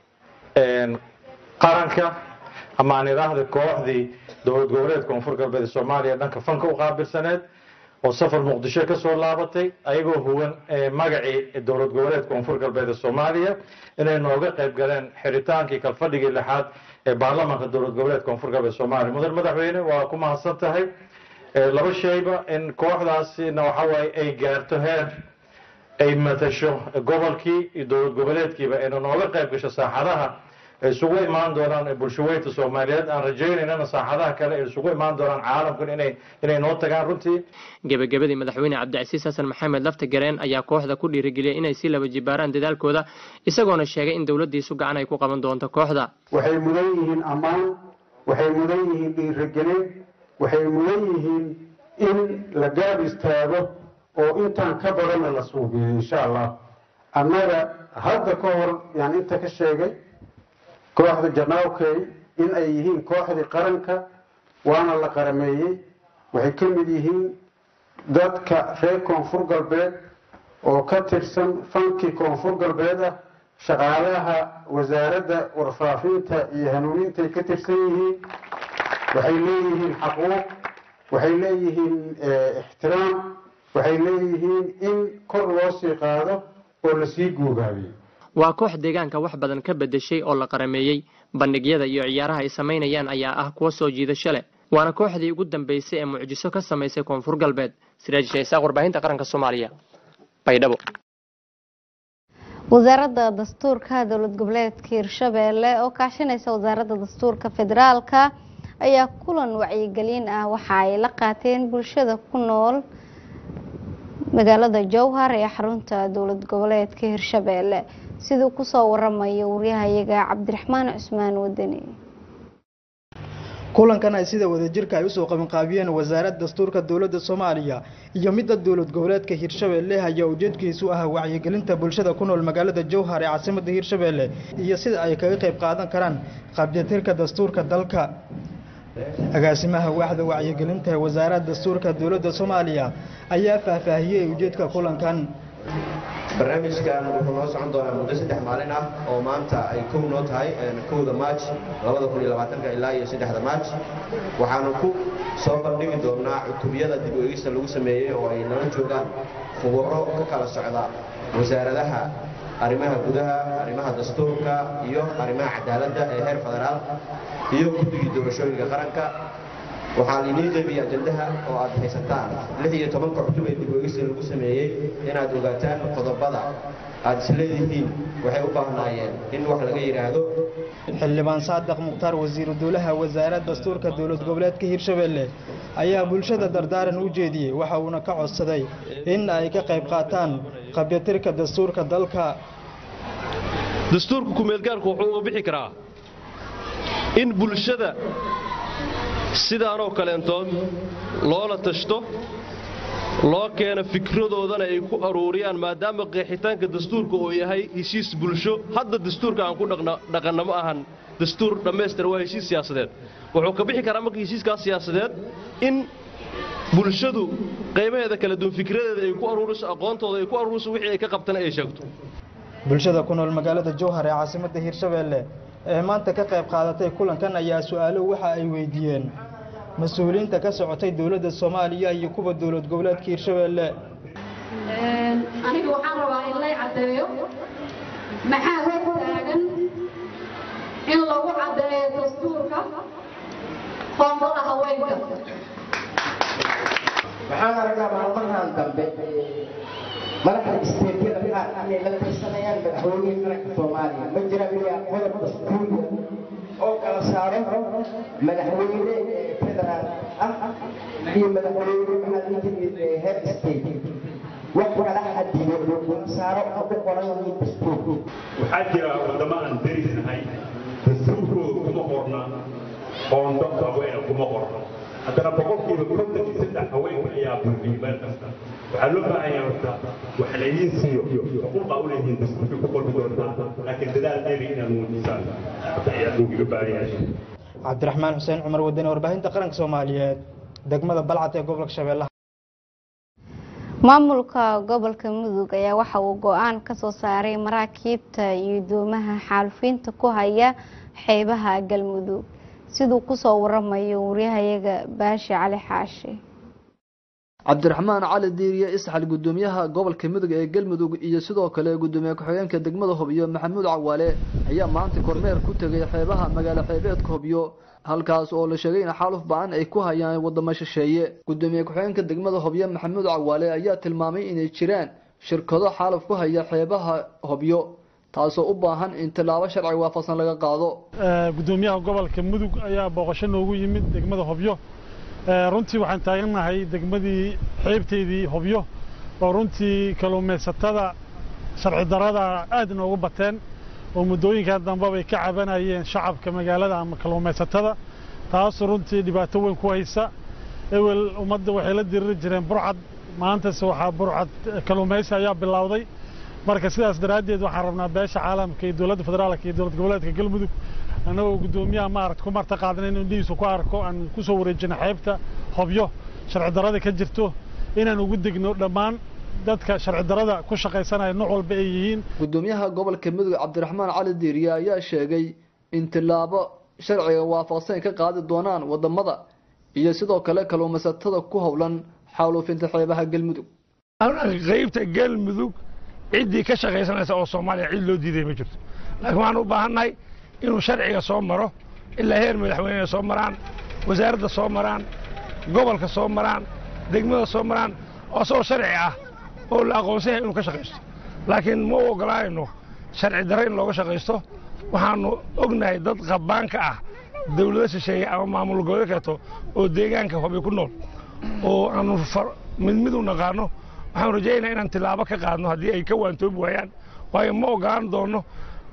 qaranka ama aan idhaahda kooxdii dowlad goboleed koonfur galbeed ee soomaaliya dhanka fanka u qaabilsaneed oo safar muqdisho ka soo laabatay ayagoo huwan magacii dowlad goboleed koonfur galbeed ee soomaaliya inay nooga qayb galeen xiritaankii kalfadhigii lixaad ee baarlamaanka dowlad goboleed koonfur galbeed soomaaliya mudan madaxweyne waa ku mahadsan tahay laba shayba in kooxdaasina waxawaaye ay gaarto heer ay matasho gobolkii iyo dowlad goboleedkiiba ayna nooga qayb gasho saaxadaha ay isugu imaan doonaan bulshaweynta soomaaliyeed aan rajaynaynana saaxadaha kale ay isugu imaan doonaan caalamkan inay inay noo tagaan runtii gebagabadii madaxweyne cabdicasiis xasan maxamed lafta gareen ayaa kooxda ku dhiirigeliyay inay si laba jibaaraan dadaalkooda isagoona sheegay in dowladiisu gacan ay ku qaban doonto kooxda waxay mudan yihiin ammaan waxay mudan yihiin dhiirigelin waxay mudan yihiin in la gaab istaago oo intaan ka badanna la suubiyo insha allah annaga hadda ka hor yaan inta ka sheegay kooxda janaawkey in ay yihiin kooxdii qaranka waana la qarameeyey waxay ka mid yihiin dadka reer koonfur galbeed oo ka tirsan fankii koonfur galbeed ah shaqaalaha wasaaradda warfaafinta iyo hanuunintaay ka tirsan yihiin waxay leeyihiin xaquuq waxay leeyihiin ixtiraam waxay leeyihiin in kor loo sii qaado oo lasii guugaabiyo waa koox deegaanka wax badan ka bedeshay oo la qarameeyey bandhigyada iyo ciyaaraha ay samaynayaan ayaa ah kuwo soo jiidasho leh waana kooxdii ugu dambeysay ee mucjiso ka samaysay koonfur galbeed siraaj shaysaaq warbaahinta qaranka soomaaliya baydhabo wasaaradda dastuurka dowlad goboleedka hirshabeelle oo kaashanaysa wasaaradda dastuurka federaalka ayaa kulan wacyigelin ah waxa ay la qaateen bulshada ku nool magaalada jowhar ee xarunta dowlad goboleedka hirshabeelle siduu kusoo waramayo waryahayaga cabdiraxmaan cusmaan wadani kulankan ay sida wadajirka ay usoo qabanqaabiyeen wasaaradda dastuurka dowladda soomaaliya iyo midda dowlad goboleedka hirshabeelle ayaa ujeedkiisu ah wacyigelinta bulshada ku nool magaalada jowhar ee caasimadda hirshabeelle iyo sida ay kaga qayb qaadan karaan qaabjatirka dastuurka dalka agaasimaha waaxda wacyigelinta ee wasaaradda dastuurka dowladda soomaaliya ayaa faahfaahiyey ujeedka kulankan barnaamijkan wuxuu noo socon doonaa muddo saddex maalin ah oo maanta ay kow noo tahay kowda maaj labada kun iyo labaatanka ilaa iyo saddexda maaj waxaanu ku soo bandhigi doonaa cutubiyada dib u eegista lagu sameeyey oo ay nala joogaan khubaro ka kala socda wasaaradaha arrimaha gudaha arrimaha dastuurka iyo arrimaha cadaaladda ee heer federaal iyo guddigii doorashooyinka qaranka waxaa lainii qeybiyey ajandaha oo aad haysataan lix iyo tobanka cutub ee dib uegista lagu sameeyey inaad ogaataan qodobada aad isleedihiin waxay u baahnaayeen in wax laga yidhaahdo xildhibaan saadiq mukhtaar wasiiru dowlaha wasaaradda dastuurka dowlad goboleedka hirshabeelle ayaa bulshada dardaaran u jeediyey waxa uuna ka codsaday in ay ka qayb qaataan qabyatirka dastuurka dalka dastuurka kumeelgaarku wuxuu uga bixi karaa in bulshada sidaanoo kaleentood loola tashto loo keeno fikradoodana ay ku aruuriyaan maadaama qeexitaanka dastuurka uu yahay heshiis bulsho hadda dastuurka aan ku dhaqanno ma ahan dastuur dhammaystir waa heshiis siyaasadeed wuxuu ka bixi karaa marka heshiiskaas siyaasadeed in bulshadu qaybaheeda kala duwan fikradeeda ay ku aruuriso aqoontooda ay ku aruuriso wixii ay ka qabtana ay sheegto bulshada ku nool magaalada jowhar ee caasimadda hirshabeelle ee maanta ka qayb qaadatay kulankan ayaa su-aalo waxa ay weydiiyeen mas-uuliyiinta ka socotay dowladda soomaaliya iyo kuwa dowlad goboleedka hirshabeelle aniga waxaan rabaa in lay caddeeyo maxaa hor taagan in lagu caddeeyo dastuurka qoondada haweenka waxaan aragnaa maalmahan dambe madaxda isteedyada qaar inay la tirsanayaan madaxweynihii qaranka soomaaliya ma jira miyaa qodob dastuuriya oo kala saaro madaxweyne federaal ah iyo madaxweyne maxaa timid heer state wax kala xadiyo kala saaro oo ku qoran yihiin dastuur waxaa jira wadamo aan derisnahay dastuurkooda kuma qorna qoondo haweena kuma qorna haddana boqolkiiba konton iyo saddex haweenka ayaa buuxiyo meel kasta waxaa loo baahan yahay horta wax laydiin siiyo xuquuqa u leeyihiin dastuurkii ku qolbi doontaa laakiin dadaal dheeri inaad muujisaan hadda ayaa loogiga baahan yahay cabdiraxmaan xuseen cumar wadani warbaahinta qaranka soomaaliyeed degmada balcad ee gobolka shabeellaha maamulka gobolka mudug ayaa waxa uu go-aan ka soo saaray maraakiibta iyo doomaha xaalufiinta ku haya xeebaha galmudug siduu kusoo waramayo waryahayaga baashi cali xaashi cabdiraxmaan cali diiriye isxal gudoomiyaha gobolka mudug ee galmudug iyo sidoo kale gudoomiye ku-xigeenka degmada hobyo maxamuud cawaale ayaa maanta kormeer ku tegay xeebaha magaalo xeebeedka hobyo halkaas oo la sheegay in xaaluf ba-an ay ku hayaan wadamo shisheeye gudoomiye ku-xigeenka degmada hobyo maxamuud cawaale ayaa tilmaamay inay jiraan shirkado xaaluf ku haya xeebaha hobyo taasoo u baahan in tillaabo sharci waafaqsan laga qaado gudoomiyaha gobolka mudug ayaa booqasho noogu yimid degmada hobyo runtii waxaan taagannahay degmadii xeebteedii hobyo oo runtii kalluumaysatada sharci darada aad inoogu bateen oo muddooyinkan dambe bay ka cabanayeen shacabka magaalada ama kalluumaysatada taas runtii dhibaato weyn ku haysa ewel ummadda waxay la diriri jireen burcad maantase waxaa burcad kalluumaysi ayaa bilowday marka sidaas daraaddeed waxaan rabnaa beesha caalamka iyo dowladda federaalka iyo dowlad goboleedka galmudug annagoo guddoomiyaha maarata ku marta qaadna inuu indhihiisu ku arko aan ku soo wareejino xeebta hobyo sharci darada ka jirto inaan ugu degno dhammaan dadka sharci darada ku shaqaysanaya nooc walba ay yihiin gudoomiyaha gobolka mudug cabdiraxmaan cali diiriye ayaa sheegay in tillaabo sharciga waafaqsan ay ka qaadi doonaan wadamada iyo sidoo kale kalluumaysatada ku howlan xaaluufinta xeebaha galmudug qaybta galmudug ciddii ka shaqaysanaysa oo soomaaliya cid loo diiday ma jirto laakiin waxaan u baahannahay inuu sharciga soo maro ilaa heer madaxweyne soo maraan wasaaradda soo maraan gobolka soo maraan degmada soo maraan oo asagoo sharci ah oo la aqoonsan yahay inuu ka shaqaysto laakiin ma u ogolaanayno sharci darre in looga shaqaysto waxaannu ognahay dad qabaanka ah dawlado shisheeye ama maamul goboleed kaleeto oo deegaanka hobi ku nool oo aanu mid mid u naqaano waxaan rajaynaa inaan tilaabo ka qaadno haddii ay ka waantoobi waayaan waayo ma ogolaan doono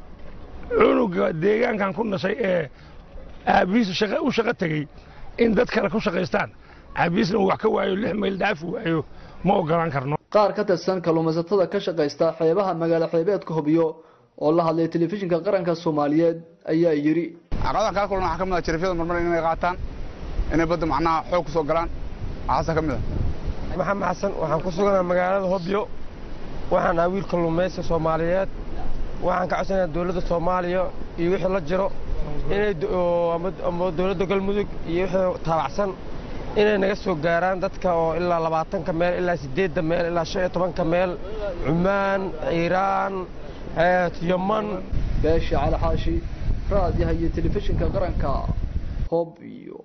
cunuga deegaankan ku nashay ee aabihiisu u shaqo tegey in dad kale ku shaqaystaan aabihiisna uu wax ka waayo lix mayl dhaafi waayo ma ogolaan karno qaar ka tirsan kalluumaysatada ka shaqaysta xeebaha magaalo xeebeedka hobyo oo la hadlay telefishinka qaranka soomaaliyeed ayaa yidhi caqabadahan kaa kulan waxaa ka mid ah jarifyada marmar inay qaataan inay badda macnaha xoog ku soo galaan waxaasaa ka mid ah maxamed xasan waxaan ku suganaha magaalada hobyo waxaan ahaa wiil kalluumaysi soomaaliyeed waxaan ka codsanayaa dowladda soomaaliya iyo wixii la jiro inay ama dowladda galmudug iyo wixii taabacsan inay naga soo gaaraan dadka oo ilaa labaatanka meel ilaa siddeedda meel ilaa shan iyo tobanka meel cumaan iiraan yaman beesha cali xaashi raadiyaha iyo telefishinka qaranka hobyo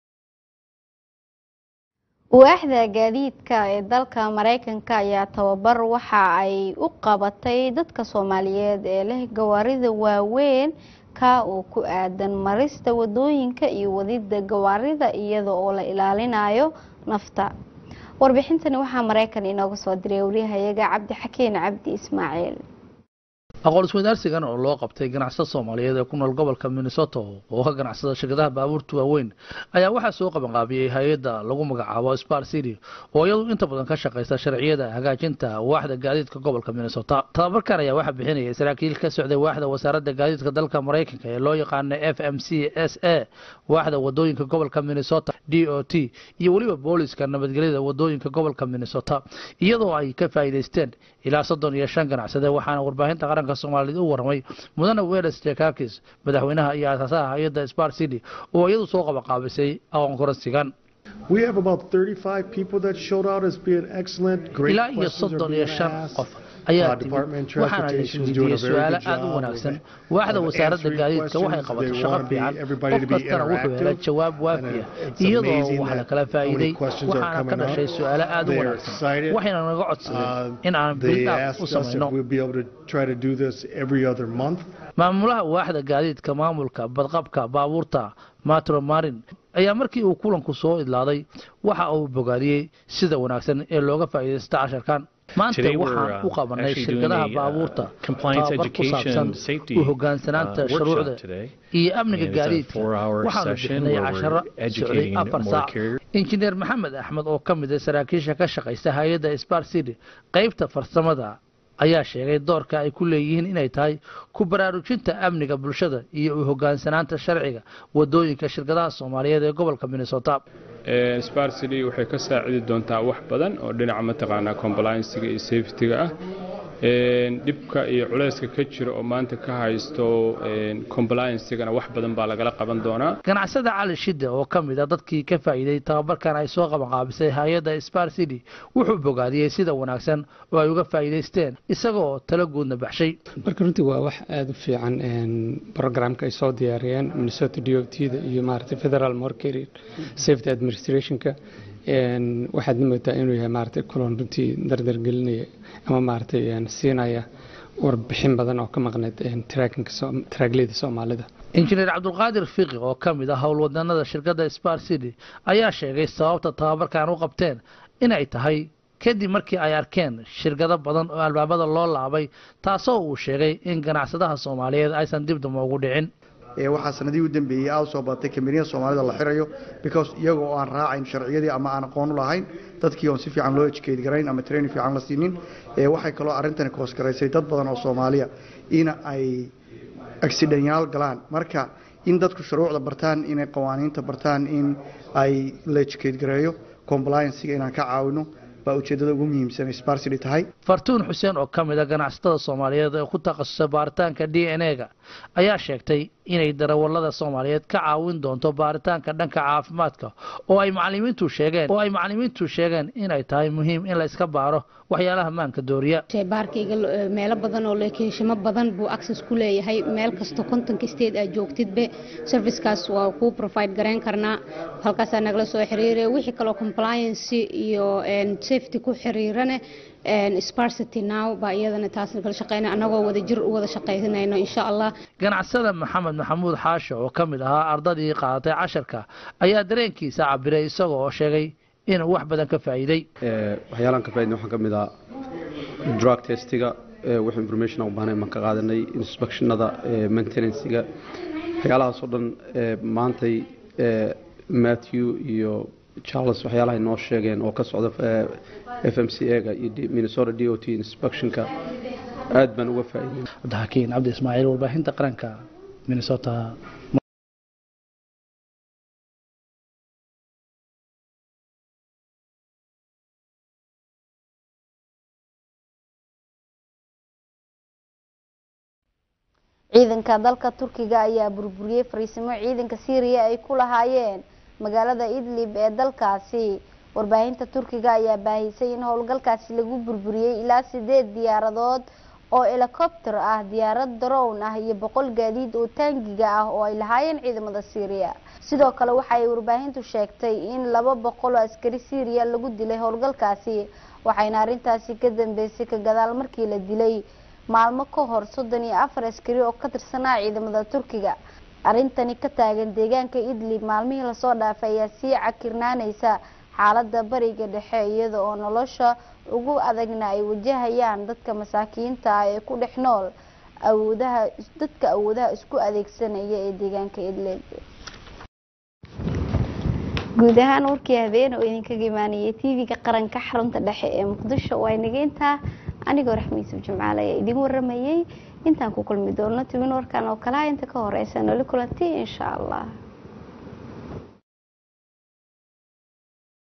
waaxda gaadiidka ee dalka maraykanka ayaa tababar waxa ay u qabatay dadka soomaaliyeed ee leh gawaarida waaweyn ka oo ku aadan marista wadooyinka iyo wadida gawaarida iyada oo la ilaalinayo nafta warbixintani waxaa maraykan inooga soo diray waryahayaga cabdi xakiin cabdi ismaaciil aqoon isweydaarsigan oo loo qabtay ganacsada soomaaliyeed ee ku nool gobolka minnesota oo ka ganacsada shirkadaha baabuurta waaweyn ayaa waxaa soo qabanqaabiyey hay-adda lagu magacaabo spar city oo iyadu inta badan ka shaqaysa sharciyada hagaajinta waaxda gaadiidka gobolka minnesota tababarkan ayaa waxaa bixinayay saraakiil ka socday waaxda wasaaradda gaadiidka dalka maraykanka ee loo yaqaano f m c s a waaxda wadooyinka gobolka minnesota d o t iyo weliba booliska nabadgelyada wadooyinka gobolka minnesota iyadoo ay ka faa'iidaysteen ilaa soddon iyo shan ganacsade waxaana warbaahinta qaranka soomaaliyed u warramay mudane weles jakakis madaxweynaha iyo aasaasaha hay-adda spar city oo iyadu soo qabaqaabisay aqoon koransigan We have about 35 people that showed out as being excellent. Great ilaa iyo questions are soddon iyo being shan asked. qof Uh, ayaa timid Department of waxaana la Transportation is doing isweydiiyey a very su-aalo good aad u job wanaagsan of- waaxda of wasaaradda answering gaadiidka waxay questions. qabatay They shaqo want the- fiican everybody to qof be kastana wuxuu helay interactive. jawaab And, waafiya uh, it's iyadoo amazing wax la that kala how many faa'iiday questions are waxaana ka coming dhashay up. su-aalo aad u They are wanaagsan excited. waxayna naga codsadeen Uh, in aan They bildaab u asked us samayno if we'd be able to try to do this every other month. maamulaha waaxda gaadiidka maamulka badqabka baabuurta matro marin ayaa markii uu kulanku soo idlaaday waxa uu bogaadiyey sida wanaagsan ee looga faa'iidaysta casharkan maanta Today we're, waxaan uh, u qabanay actually doing shirkadaha a, uh, baabuurta compliance tababar ku education saabsan safety, u hogaansanaanta uh, workshop shuruucda today. iyo amniga And it's a gaadiidka four-hour waxaanu session bixinay where we're casharo socday educating afar more saac carriers. injineer maxamed axmed oo ka mid ah saraakiisha ka shaqaysta hay-adda spar city qaybta farsamada ayaa sheegay doorka ay ku leeyihiin inay tahay ku baraarujinta amniga bulshada iyo u hogaansanaanta sharciga wadooyinka shirkadaha soomaaliyeed ee gobolka minnesota spar city waxay ka saacidi doontaa wax badan oo dhinaca mataqaanaa compliancega iyo safetyga ah Een, dhibka iyo culayska ka jira oo maanta ka haysto een, compliancegana wax badan baa lagala qaban doonaa ganacsada cali shide oo ka mid a dadkii ka faa'iiday tababarkan ay soo qabanqaabisay hay-adda spar city wuxuu bogaadiyey sida wanaagsan oo ay uga faa'iidaysteen isagoo talo guudna baxshay marka runtii waa wax aada u fiican een, programka ay soo diyaariyeen minnesota d o t da iyo maaragtay federal mortgage safety administrationka een, waxaad moodaa inuu yahay maaragtay kulan runtii dardargelinaya ama maaragtay een, siinaya warbixin badan oo ka maqneyd taraagleyda soomaalida injineer cabdulqaadir fiqi oo ka mid ah howlwadanada shirkadda spar city ayaa sheegay sababta tababarkan u qabteen inay tahay kadib markii ay arkeen shirkado badan oo albaabada loo laabay taasoo uu sheegay in ganacsadaha soomaaliyeed aysan dib damba ugu dhicin waxaa sanadihii u dambeeyey aada soo badatay kambaniyada soomaalida la xirayo because iyaga oo aan raacayn sharciyadii ama aan aqoon u lahayn dadkii oon si fiican loo educate garayn ama training fiican la siinin waxay kaloo arrintani koosgaraysay dad badan oo soomaaliya in ay accidenyaal galaan marka in dadku shuruucda bartaan inay qawaaniinta bartaan in ay la educate gareeyo compliancega inaan ka caawino baa ujeedada ugu muhiimsan sparsity tahay fartuun xuseen oo ka mid a ganacsatada soomaaliyeed ee ku takhasusay baaritaanka d n a-ga ayaa sheegtay inay darawallada soomaaliyeed ka caawin doonto baaritaanka dhanka caafimaadka oo ay macalimiintu sheegeen oo ay macalimiintu sheegeen inay tahay muhiim in la iska baaro waxyaalaha maanka dooriya baarkayga meelo badan oo lokeeshamo badan buu access ku leeyahay meel kasta kontonka state aad joogtidbe servicekaas waa kuu provide garayn karnaa halkaasaa nagala soo xiriiraya wixii kaloo compliance iyo safety ku xiriirane sparsity now baa iyadana taasna kala shaqeyna annagoo wada jir u wada shaqaynayno insha allah ganacsada maxamed maxamuud xaasho oo ka mid ahaa ardadii qaadatay casharka ayaa dareenkiisa cabiray isaga oo sheegay inuu wax badan ka faa'iiday waxyaalaan ka faaidnay waxaa ka mid ah drug testiga wax information u baahnay baan ka qaadanay inspectionada maintenancega waxyaalahaas oo dhan maantay matthew iyo charles waxyaalaha noo sheegeen oo ka socda f m c ega iyo minnesota d o t inspectionka aad baan uga faa'iidey cabdixakiin cabdi ismaaciil warbaahinta qaranka minnesota ciidanka dalka turkiga ayaa burburiyey fariisimo ciidanka syriya ay ku lahaayeen magaalada idlib ee dalkaasi warbaahinta turkiga ayaa baahisay in howlgalkaasi lagu burburiyey ilaa sideed diyaaradood oo helikobter ah diyaarad darown ah iyo boqol gaadiid oo taangiga ah oo ay lahaayeen ciidamada syriya sidoo kale waxa ay warbaahintu sheegtay in laba boqol oo askari syriya lagu dilay howlgalkaasi waxayna arrintaasi ka dambeysay ka gadaal markii la dilay maalmo ka hor soddon iyo afar askari oo ka tirsanaa ciidamada turkiga arrintani ka taagan deegaanka idlib maalmihii lasoo dhaafay ayaa sii cakirnaaneysa xaalada bariga dhexe iyada oo nolosha ugu adagna ay wajahayaan dadka masaakiinta ah ee ku dhex nool awoodaha dadka awoodaha isku adeegsanaya ee deegaanka idlib guud ahaan warkii habeen oo idinkaga imaanayay tv-ga qaranka xarunta dhexe ee muqdisho waa inageyntaa anigoo raxmiisub jimcaale ayaa idin waramayay intaan ku kulmi doono tibin warkan oo kalaha inta ka horeysa noli kulanti insha allah